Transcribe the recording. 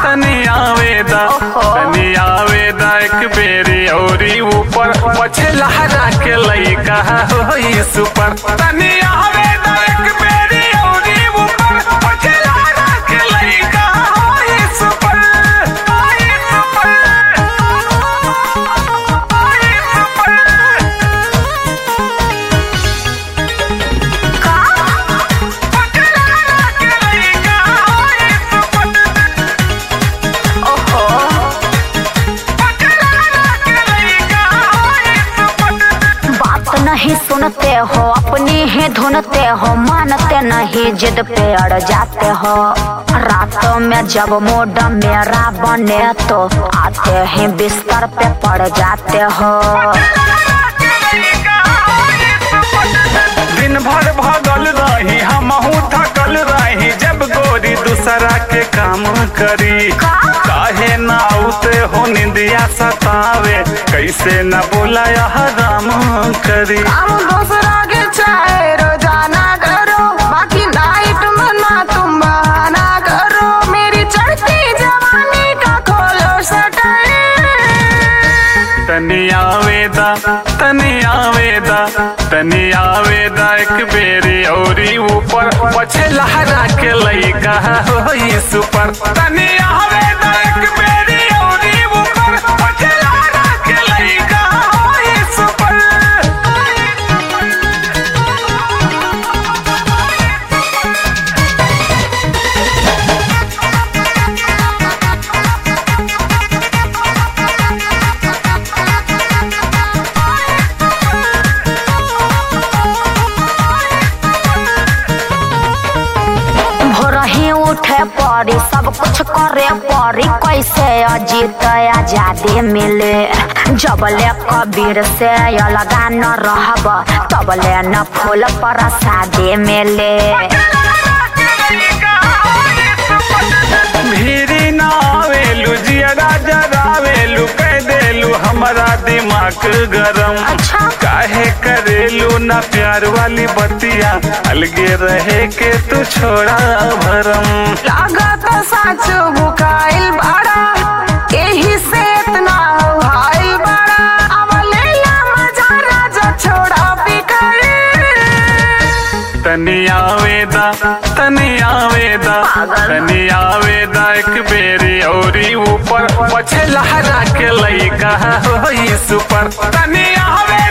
तनी आवेदा तनी आवेदा एक बेरी औरी ऊपर पछे लहरा के लइका होई सुपर तनी आवेदा एक बेरी औरी ऊपर पछे लहरा के लइका होई सुपर होई सुपर होई सुपर पछे लहरा के लइका होई सुपर ओहो बात नहीं सुनते हो अपनी ही धुनते हो मानते नहीं जिद पे अड़ जाते हो रातों में जब मूड मेरा बने तो आते ही बिस्तर पे पड़ जाते हो दिन भर भगल रही हमहू थकल रही जब गोरी दूसरा के काम करी काहे ना उते हो निंदिया सतावे कैसे न बोला हराम करी हम दूसरा के चाहे रोजाना करो बाकी नाइट में ना तुम बहाना करो मेरी चढ़ती जवानी का खोलो सटर तनी आवेदा तनी आवेदा तनी आवेदा एक बेरी औरी ऊपर पछे लहरा के लइका होई सुपर तनी आवेदा एक बेरी औरी ऊपर पछे लहरा के लइका होई सुपर भोर ही उठे पड़ी सब कुछ करे पड़ी कैसे अजीत आजादी मिले जबले कबीर से अलगा न रहब तबले न फूल पर शादी मिले भीरी ना आवेलू जियरा जरावेलू कह देलू हमारा दिमाग गरम अच्छा। काहे करेलू ना प्यार वाली बतिया अलगे रहे के तू छोड़ा भरम लागत सच बुकाइल बड़ा यही से इतना हाइल बड़ा अब लेला मजा राजा छोड़ा बिकर तनी आवेदा तनी आवेदा तनी आवेदा एक बेरी औरी ऊपर पछे लहरा के लइका होई सुपर तनी आवेदा